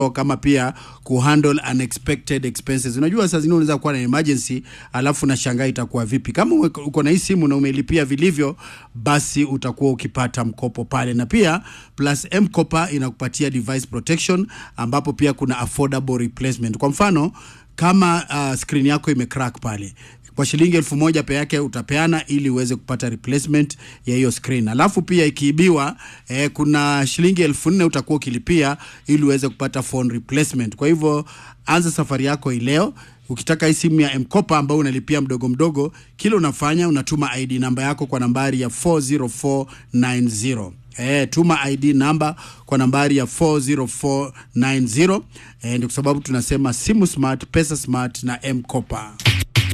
kama pia kuhandle unexpected expenses. Unajua saa zingine unaweza kuwa na emergency alafu na shangaa itakuwa vipi. Kama uwe- uko na hii simu na umelipia vilivyo, basi utakuwa ukipata mkopo pale, na pia plus M-Kopa inakupatia device protection, ambapo pia kuna affordable replacement. Kwa mfano kama uh, screen yako imecrack pale kwa shilingi elfu moja pe yake utapeana ili uweze kupata replacement ya hiyo screen. Alafu pia ikiibiwa, eh, kuna shilingi elfu nne utakuwa ukilipia ili uweze kupata phone replacement. Kwa hivyo anza safari yako hii leo. Ukitaka hii simu ya M-Kopa ambayo unalipia mdogo mdogo, kile unafanya unatuma ID namba yako kwa nambari ya 40490. Eh, tuma ID namba kwa nambari ya 40490. Eh, ndio kwa sababu tunasema simu smart, pesa smart na M-Kopa.